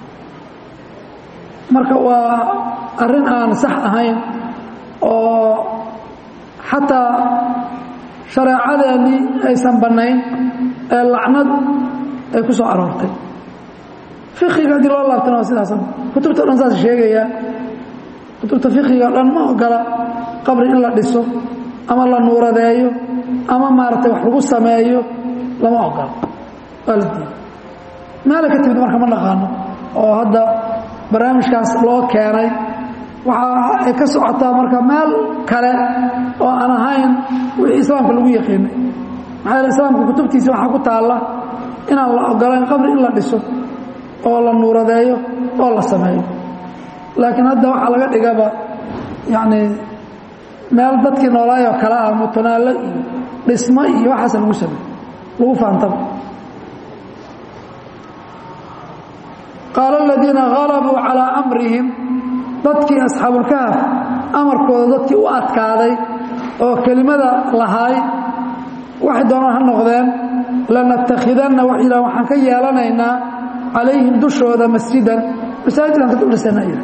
marka waa arrin aan sax ahayn oo xataa shareecadeennii aysan bannayn ee lacnad ay ku soo aroortay fikiga haddii loo laabtana waa sidaas kutubta o dhan saas sheegaya kutubta fikiga o dhan ma ogola qabri in la dhiso ama la nuuradeeyo ama maaragtay wax lagu sameeyo lama ogola waa la diiday meelay ka timid marka ma naqaano oo hadda barnaamijkaas loo keenay waxa ay ka socotaa marka meel kale oo aan ahayn wixii islaamka lagu yaqiinay maxaa yeele islaamka kutubtiisa waxaa ku taalla inaan la ogolayn qabri in la dhiso oo la nuuradeeyo oo la sameeyo laakiin hadda waxaa laga dhigaba yacni meel dadkii noolaayoo kale ah mutanaallo iyo dhismo iyo waxaasa lagu sameey lagu faantaba qaala aladiina halabuu calaa amrihim dadkii asxaabulkahaf amarkooda dadkii u adkaaday oo kelimada lahaay waxay doonaan ha noqdeen lanattakhidanna wax yidhaha waxaan ka yeelanaynaa calayhim dushooda masjidan masaajidaan ka duldhisana yidha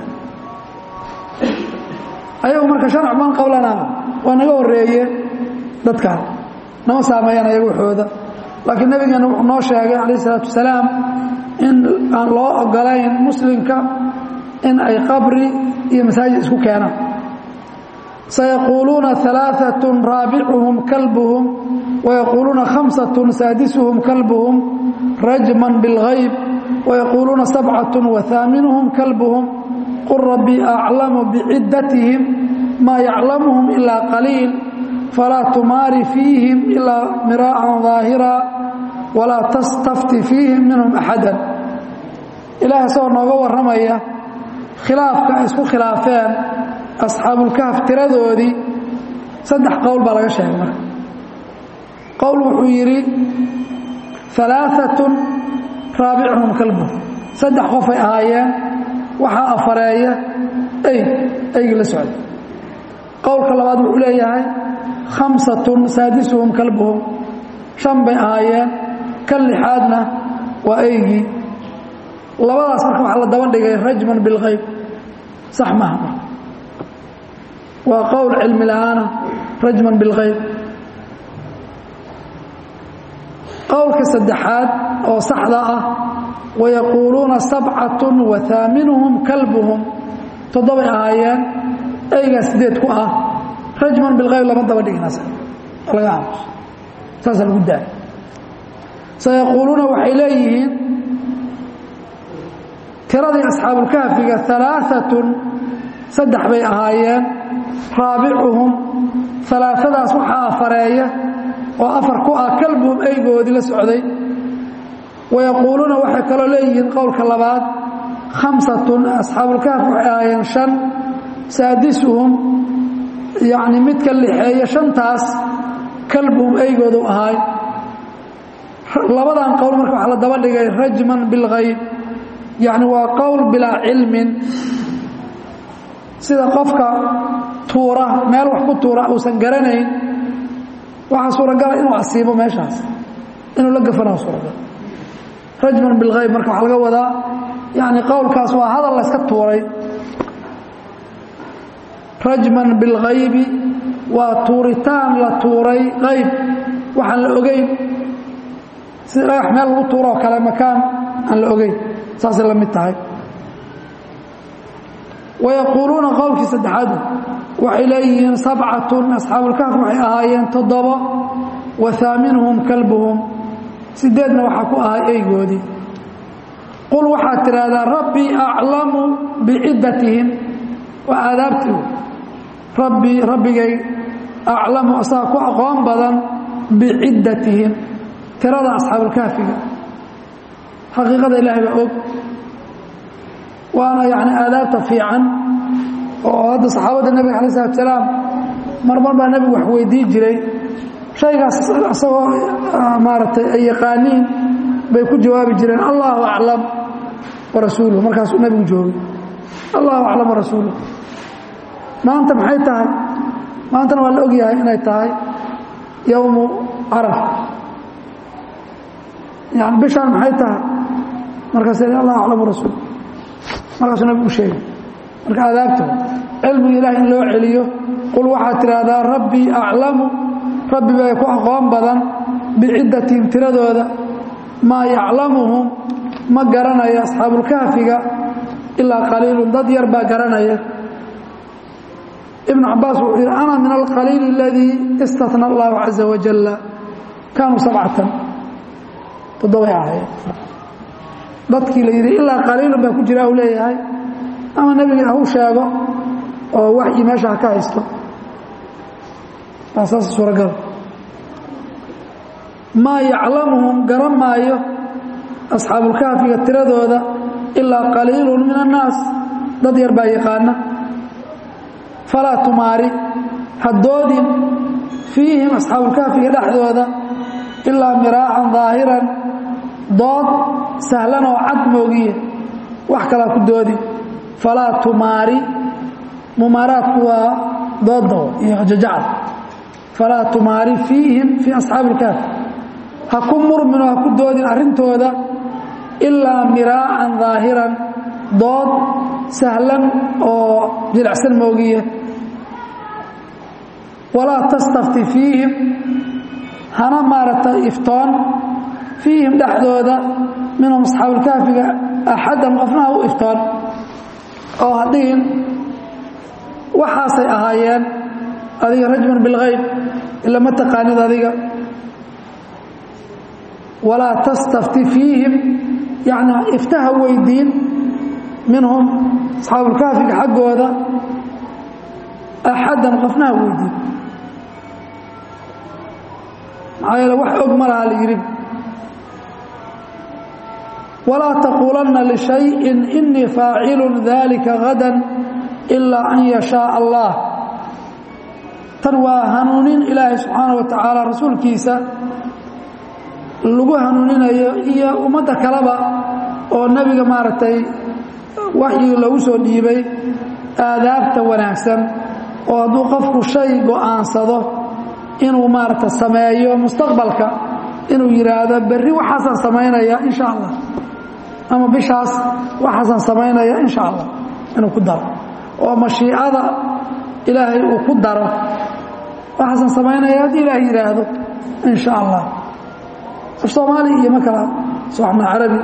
ayagu marka sharc man qablanaa waa naga horreeye dadkaan nama saameeyaan ayaga waxooda laakiin nabigeena wuxuu noo sheegay calayh isalaatu wasalaam in aan loo ogolayn muslimka in ay qabri iyo masaajid isku keenaan sayaquuluuna alaaatun raabicuhum kalbuhum wayaquuluuna khamsatun saadisuhum kalbuhum rajman bilgayb wayaquuluuna sabcatun wahaaminuhum kalbuhum qul rabbii aclamu biciddatihim maa yaclamuhum ilaa qaliil falaa tumaari fiihim ilaa miraa'an daahira walaa tastafti fiihim minhum axadan ilaah isagoo nooga warramaya khilaafka ay isku khilaafeen asxaabulkahf tiradoodii saddex qowl baa laga sheegay marka qowl wuxuu yidhi alaaatun raabicuhum kalbuhum saddex qofay ahaayeen waxaa afareeya ey eygii la socday qowlka labaad wuxuu leeyahay khamsatun saadisuhum kalbuhum shan bay ahaayeen kan lixaadna waa eygii labadaas marka waxaa la daba dhigay rajman bilkayb sax maaha marka waa qowl cilmi la-aana rajman bilkayb qowlka saddexaad oo saxda ah wayaquuluuna sabcatun wa haaminuhum kalbuhum toddobay ahaayeen eygaa sideed ku ah rajman bilkayb lama daba dhiginaas laga aamuso saasaa lagu daaya sayaquuluuna waxay leeyihiin tiradii asxaabulkahfiga alaaatun saddex bay ahaayeen raabicuhum alaatadaas waxaa afareeya oo afar ku ah kalbuhum eygoodii la socday wayaquuluuna waxay kaloo leeyihiin qowlka labaad khamsatun asxaabulkaaf waxay ahaayeen shan saadisuhum yacni mid ka lixeeya shantaas kalbuhum eygoodu ahaay labadan qowl marka waxaa la daba dhigay rajman bilgayb yacni waa qowl bilaa cilmin sida qofka tuura meel wax ku tuura uusan garanayn waxaa suuragala inuu asiibo meeshaas inuu la gafanaa suuragal rajman bilgayb marka waxaa laga wadaa yani qowlkaas waa hadal layska tuuray rajman bilgaybi waa tuuritaan la tuuray qayb waxaan la ogeyn sida dhagax meel lagu tuuro oo kale makaan aan la ogeyn saasay la mid tahay wayaquuluuna qowlkii saddexaadu waxay leeyihiin sabcatun asxaabulkaaf waxay ahaayeen toddobo wa haaminuhum kalbuhum sideedna waxaa ku ahay eygoodii qul waxaad tidhaahdaa rabbii aclamu biciddatihim waa aadaabtii rabbii rabbigay aclamu asaga ku aqoon badan biciddatihim tirada asxaabulkaafiga xaqiiqada ilaahay baa og waana yani aadaabta fiican oo hadda saxaabadda nebiga alay slat salaam marmar baa nebigu wax weydii jiray shaygaas isagoo maaragtay ay yaqaaniin bay ku jawaabi jireen allahu aclam warasuuluhu markaasuu nebigu joogay allahu aclam warasuuluh maanta maxay tahay maantana waa la ogyahay inay tahay yowmu caraf yani bishaan maxay tahay markaas allahu aclam warasuul markaasuu nabigu u sheegay marka aadaabta cilmiga ilaah in loo celiyo qul waxaad tidhaahdaa rabbii aclamu rabbi bay ku aqoon badan biciddatihim tiradooda maa yaclamuhum ma garanayo asxaabulkahfiga ilaa qaliilun dad yar baa garanaya ibnu cabaas wuxuu yidhi ana min alqaliil aladii istatna allahu caza wajalla kaanuu sabcatan toddobay ahaayeen dadkii la yidhi ilaa qaliilun baa ku jira u leeyahay ama nebiga hau sheego oo waxyi meesha ha ka haysto saas suuragal maa yaclamuhum garan maayo asxaabulkahfiga tiradooda ilaa qaliilun min annaas dad yar baa yaqaana falaa tumaari haddoodin fiihim asxaabulkahfiga dhexdooda ilaa miraacan daahiran dood sahlan oo cad moogiye wax kalaa ku doodi falaa tumaari mumaaraadku waa dooda iyo jajacad falaa tumaari fiihim fii asxaabi ilkaafi ha ku murmino ha ku doodin arrintooda ilaa miraacan daahiran dood sahlan oo jilicsan moogiye walaa tastafti fiihim hana maaragtay iftoon fiihim dhexdooda minhum asxaabuulkaafiga axaddan qofnaha u iftoon oo hadhihin waxaasay ahaayeen adiga rajman bilgayb ila ma taqaanid adiga walaa tastafti fiihim yani iftaha weydiin minhum asxaabulkaafiga xaggooda axaddan qofnaha weydiin maxaa yeele wax og ma laha la yidhi walaa taquulanna lishayin inii faacilun dalika gadan ilaa an yashaaa allah tan waa hanuunin ilaahay subxaana wa tacaala rasuulkiisa lagu hanuuninayo iyo ummadda kaleba oo nebiga maaragtay waxyigi loogu soo dhiibay aadaabta wanaagsan oo hadduu qofku shay go'aansado inuu maaragta sameeyo mustaqbalka inuu yidhaahdo berri waxaasaan samaynaya insha allah ama bishaas waxaasaan samaynaya insha allah inuu ku daro oo mashiicada ilaahay uu ku daro waxaasaan samaynaya haddii ilaahay yidhaahdo insha allah af soomaali iyo ma kala soxna carabi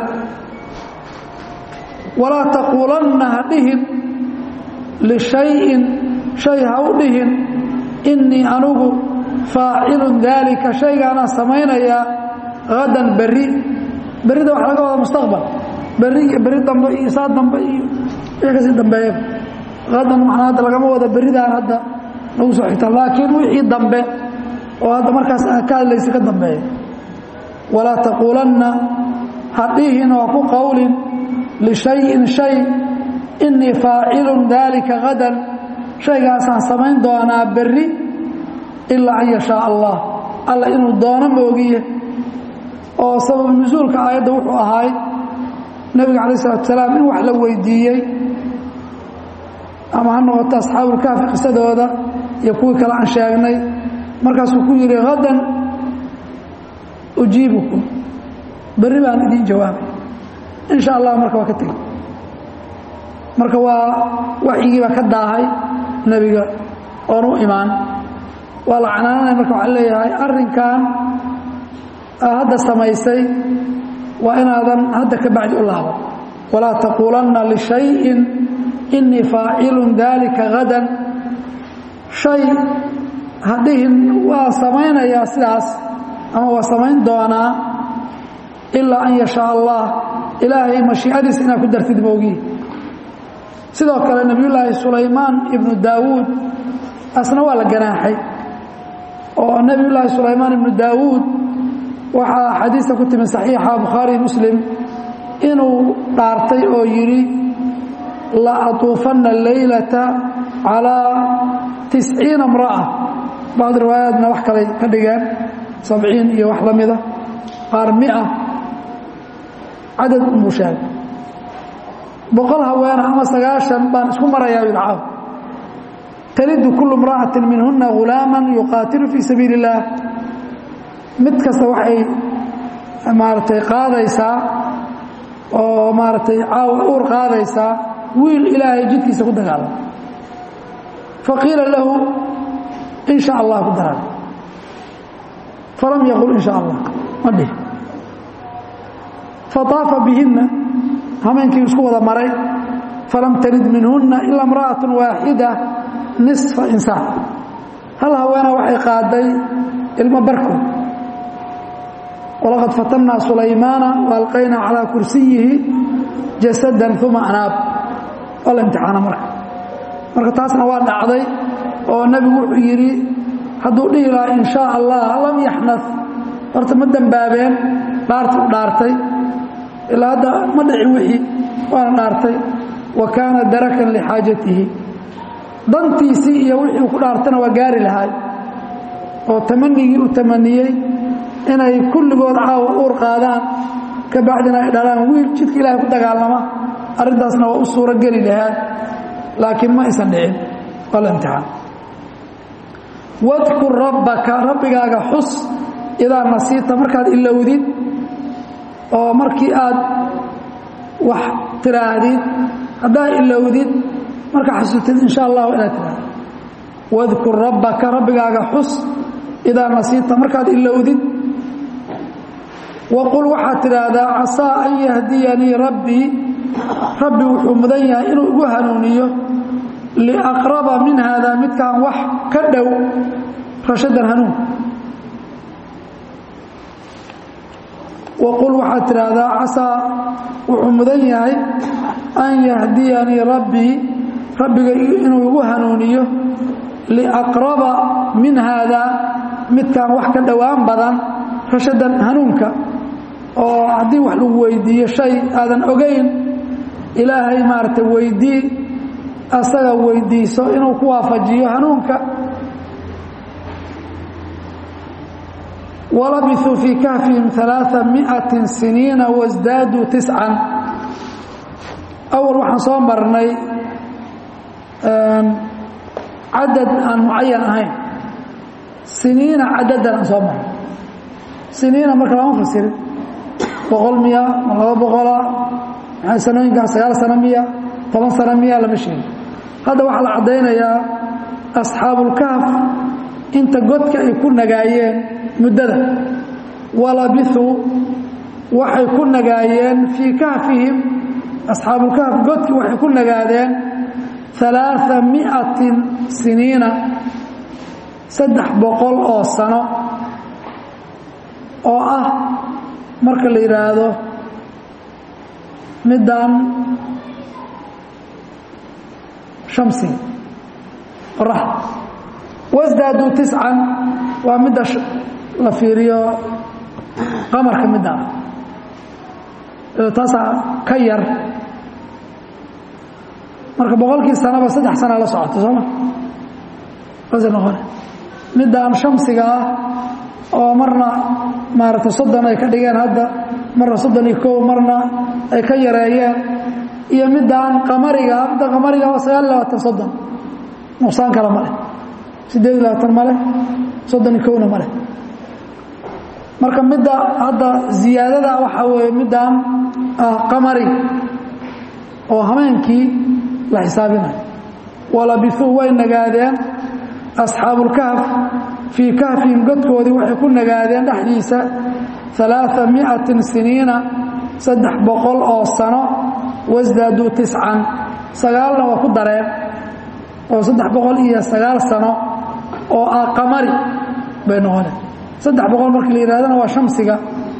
walaa taquulanna ha dhihin lishayin shay ha u dhihin innii anugu faacilun daalika shaygaanaan samaynayaa hadan berri berrida waxa laga wada mustaqbal berri iyo berri dambe iyo saa dambe iyo wixii kasii dambeeya hadan macnaa hadda lagama wada berridaan hadda nagu soo xigta laakiin wixii dambe oo hadda markaas aan ka hadlaysa ka dambeeya walaa taquulanna ha dhihin oo ku qowlin lishayin shay inii faacilun daalika hadan shaygaasaan samayn doonaa berri ilaa an yashaa allah alla inuu doono moogiye oo sabab nusuulka aayadda wuxuu ahaay nebiga calaih salatu salaam in wax la weydiiyey ama ha noqoto asxaabulkaafi qisadooda iyo kuwii kale aan sheegnay markaasuu ku yidhi hadan ujiibukum berri baan idiin jawaabay in sha allah marka waa ka tegey marka waa waxyigiibaa ka daahay nebiga oon u imaan waa la canaananaya marka waxaa leeyahay arrinkan hadda samaysay waa inaadan hadda ka bacdi u laaban walaa taquulanna lishayin inii faacilun daalika hadan shay hadhihin waa samaynayaa sidaas ama waa samayn doonaa ilaa an yashaa allah ilaahay mashiicadiisa inaad ku dartid moogihi sidoo kale nebiyullaahi sulaymaan ibnu daawuud asna waa la ganaaxay oo nebiyullaahi sulaymaan ibnu daawuud waxaa xadiista ku timi saxiixa bukhaari muslim inuu dhaartay oo yidhi la atuufanna leylata calaa tisciina imra'a bacd riwaayaatna wax kalay ka dhigeen sabciin iyo wax la mida qaar mia cadad unbuu sheegay boqol haweena ama sagaashan baan isku marayaa yidcaaw talidu kullu imra'atin minhuna ghulaaman yuqaatilu fii sabiili اllaah mid kasta waxay maaragtay qaadaysaa oo maaragtay caawa uur qaadaysaa wiil ilaahay jidkiisa ku dagaalama faqiila lahu in sha allah ku daran falam yaqul in sha allah ma dhihi faطaafa bihinna hameenkii isku wada maray falam talid minhuna ila imra'aة waaxida nisfa insaan hal haweena waxay qaaday ilmo barkood walaqad fatannaa sulaymaana waalqaynaa calaa kursiyihi jasadan uma anaab waa la imtixaana marka marka taasna waa dhacday oo nebigu wuxuu yidhi hadduu dhihi lahaa in shaa allah lam yaxnad horta ma dembaabeen dhaarti u dhaartay ilaa hadda ma dhicin wixii waana dhaartay wa kaana darakan lixaajatihi dantiisii iyo wixii uu ku dhaartana waa gaari lahaay oo tamanigii u tamaniyey inay kulligood caawa uur qaadaan ka bacdina ay dhalaan wiil jidka ilaahay ku dagaalama arrintaasna waa u suuro geli lahaan laakiin ma aysan dhicin waa la imtixaan wadkur rabbaka rabbigaaga xus idaa nasiita markaad ilowdid oo markii aad wax tiraahdid haddaad ilowdid markaa xasutid in sha allahu inaad tirahdid wadkur rabbaka rabbigaaga xus idaa nasiita markaad ilowdid waqul waxaad tidhaahdaa casaa an yahdiyanii rabbii rabbi wuxuu mudan yahay inuu igu hanuuniyo liaqraba min haadaa midkaan wax ka dhow rashadan hanuun waqul waxaad tidhaahdaa casaa wuxuu mudan yahay an yahdiyanii rabbii rabbiga inuu igu hanuuniyo liaqraba min haadaa midkaan wax ka dhowaan badan rashadan hanuunka oo haddii wax lagu weydiiyo shay aadan ogayn ilaahay maaragtay weydii asaga weydiiso inuu ku waafajiyo hanuunka walabisuu fii kahfihim ثalaaثa miئaةi siniina wasdaaduu tiscan awal waxaan soo marnay cadad aan mucayan ahayn siniina cadadan aan soo marnay siniina marka lama fasirin boqol miya ma laba boqola maxay sanooyinkan sagaal sano miya toban sano miya lama sheegin hadda waxaa la caddaynayaa asxaabulkahf inta godka ay ku nagaayeen muddada walabithuu waxay ku nagaayeen fii kahfihim asxaabulkahf godkii waxay ku nagaadeen alaaa miatin siniina saddex boqol oo sano oo ah marka la yidhaahdo middan shamsiga qoraxda wasdaaduu tiscan waa midda la fiiriyo qamarka middaa taasaa ka yar marka boqolkii sanaba saddex sanaa la socoto sooma saasay noqone middaan shamsiga ah oo marna maaragtay soddon ay ka dhigeen hadda marna soddon iyo kow marna ay ka yareeyeen iyo middaan qamariga midda qamariga waa sagaal iyo labaatan soddon nuqsaan kale ma leh siddeed iyo labaatan ma leh soddon iyo kowna ma leh marka midda hadda ziyaadada waxaa weeye middaan ah qamari oo hameenkii la xisaabinayo walabisuu way nagaadeen asxaabulkahf fii kahfihim godkoodii waxay ku nagaadeen dhexdiisa alaaa miatin siniina saddex boqol oo sano wasdaaduu tiscan sagaalna waa ku dareen oo saddex boqol iyo sagaal sano oo ah qamari bay noqoneen saddex boqol markii la yidhahdana waa shamsiga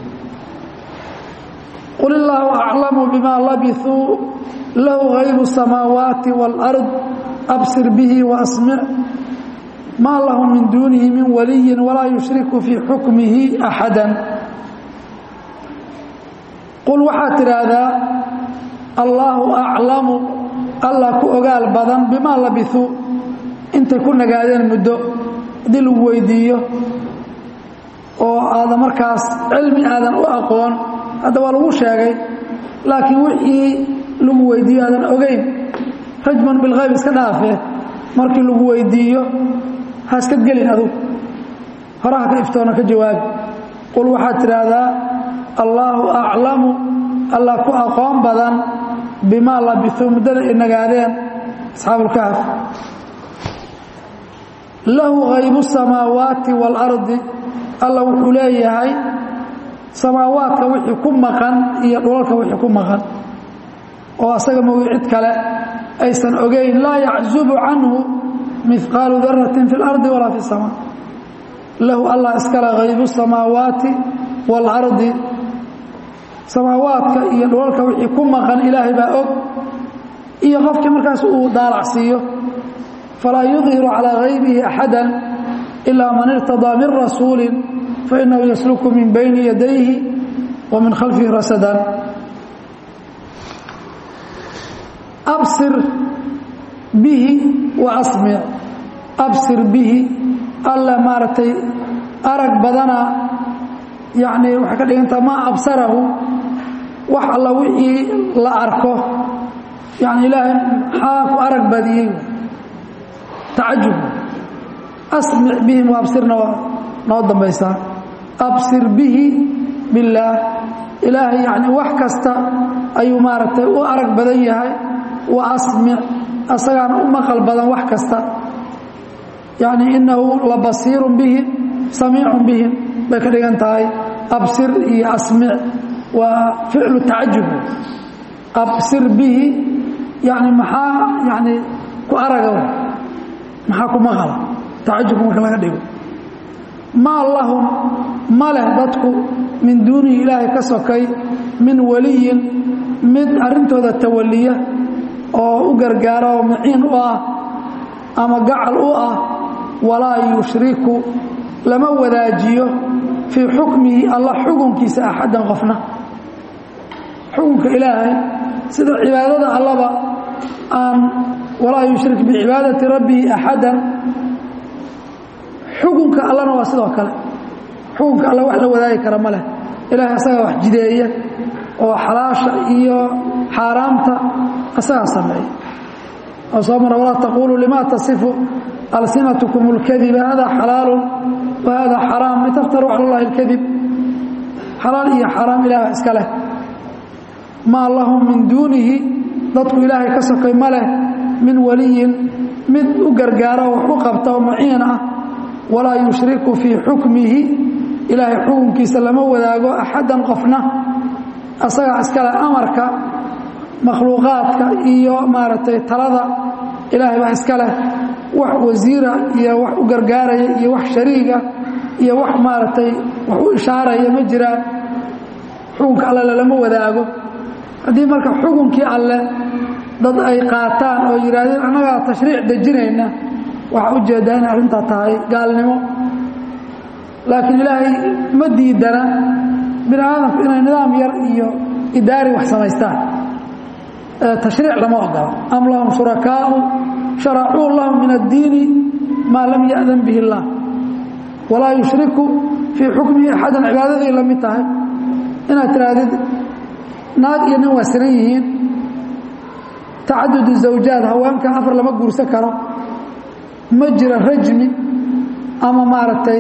qul illaahu aclamu bima labisuu lahu haybu الsamaawaati wاlأrض absir bihi waasmic maa lahu min duunihi min waliyi walaa yushriku fii xukmihi axada qul waxaad tidhaahdaa allaahu aclamu allah ku ogaal badan bimaa labisuu intay ku nagaadeen muddo haddii lagu weydiiyo oo aadan markaas cilmi aadan u aqoon hadda waa lagu sheegay laakiin wixii lagu weydiiyo aadan ogeyn rajman bilhayb iska dhaafee markii lagu weydiiyo ha iska gelin adug horaha ka iftoona ka jawaabi qul waxaad tidhaahdaa allaahu aclamu allah ku aqoon badan bimaa labisuu muddada ay nagaadeen asxaabulkahf lahu haybu samaawaati waalardi alla wuxuu leeyahay samaawaadka wixii ku maqan iyo dhulalka wixii ku maqan oo asaga mogi cid kale aysan ogeyn laa yaczubu canhu mihqaalu daratin fi اlardi walaa fi اsamaa lahu allah iskale haybu samaawaati waalardi samaawaadka iyo dhulalka wixii ku maqan ilaahay baa og iyo qofkii markaas uu daalacsiiyo falaa yudhiru calىa haybihi axada ilaa man irtadaa min rasuuli fainahu yasluku min bayni yadayhi wa min khalfihi rasadan absir bihi wa asmic absir bihi alla maaragtay arag badana yacnii waxay ka dhigantaa maa absarahu wax alla wixii la arko yani ilaahay maxaa ku arag badiyey tacajub asmic bihim wa absirna waa noo dambaysaa absir bihi billaah ilaahay yacni wax kasta ayuu maaragtay u arag badan yahay wa asmic asagaana u maqal badan wax kasta yacni innahu la basiirun bihim samiicun bihim bay ka dhigan tahay absir iyo asmic waa ficlu tacajub absir bihi yani maxaa yani ku araga maxaa ku maqala tacajubka marka laga dhigo maa lahum ma leh dadku min duunihi ilaahay ka sokay min waliyin mid arrintooda tawaliya oo u gargaara oo maciin u ah ama gacal u ah walaa yushriku lama wadaajiyo fii xukmihi allah xukunkiisa axaddan qofna xukunka ilaahay sida cibaadada allaba aan walaa yushrik bicibaadati rabbihi axadan xukunka allana waa sidoo kale xukunka alla wax la wadaagi kara ma leh ilaahay asagaa wax jideeya oo xalaasha iyo xaaraamta asagaa sameeya oo soo mara walaa taquluu lima tasifu alsinatkum اlkadiba hada xalaalu wa hada xaraam litaftaruu cala اllahi اlkadib xalaal iyo xaaraam ilaah iska leh maa lahum min duunihi dadku ilaahay ka sokay ma leh min waliyin mid u gargaara wax u qabta oo maciin ah walaa yushriku fii xukmihi ilaahay xukunkiisa lama wadaago axaddan qofna asagaa iskale amarka makhluuqaadka iyo maaragtay talada ilaahay baa iska leh wax wasiira iyo wax u gargaaraya iyo wax shariiga iyo wax maaragtay wax u ishaaraya ma jiraan xukunka alle lalama wadaago haddii marka xukunkii alle dad ay qaataan oo yidhaahdeen annagaa tashriic dejinayna waxaa ujeeddaa inay arrintaa tahay gaalnimo laakiin ilaahay ma diidana bini aadamku inay nidaam yar iyo idaari wax samaystaan tashriic lama ogola am lahum shurakaau sharacuu lahum min addiini maa lam ya'dan bihi اllah walaa yushriku fii xukmihi axadan cibaadaday la mid tahay inaad tihaahdid naag iyo nin waa sinan yihiin tacadud zawjaad haweenka afar lama guursan karo ma jira rajmi ama maaragtay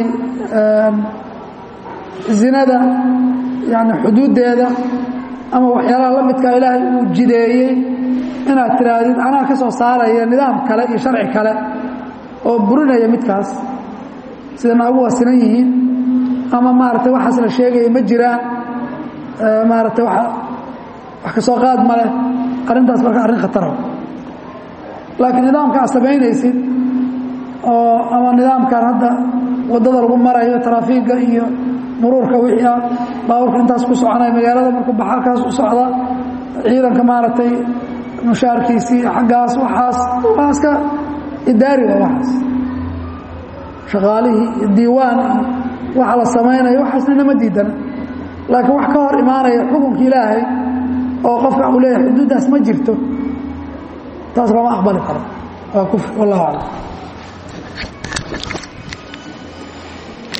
zinada yani xuduuddeeda ama waxyaalaha la midkaa ilaahay uu jideeyey inaad tiraahdid anaa ka soo saaraya nidaam kale iyo sharci kale oo burinaya midkaas sida naagu waa sinan yihiin ama maaragtay waxaas la sheegaya ma jiraan maaragtay wax ka soo qaad ma leh arrintaas marka arrin khatara laakiin nidaamka aad samaynaysid oo ama nidaamkan hadda waddada lagu marayo taraafiigga iyo muruurka wixii ah baaburka intaas ku soconaya magaalada markuu baxa halkaas u socda ciidanka maaragtay mushaarkiisii xaggaas waxaas waa iska idaari waa waxaas shaqaalihii iyo diiwaan iyo waxa la samaynayo waxaasna nama diidana laakiin wax ka hor imaanaya xukunka ilaahay oo qofka uu leeyahay xuduuddaas ma jirto taas lama aqbali karo waa kufr wallahu aclam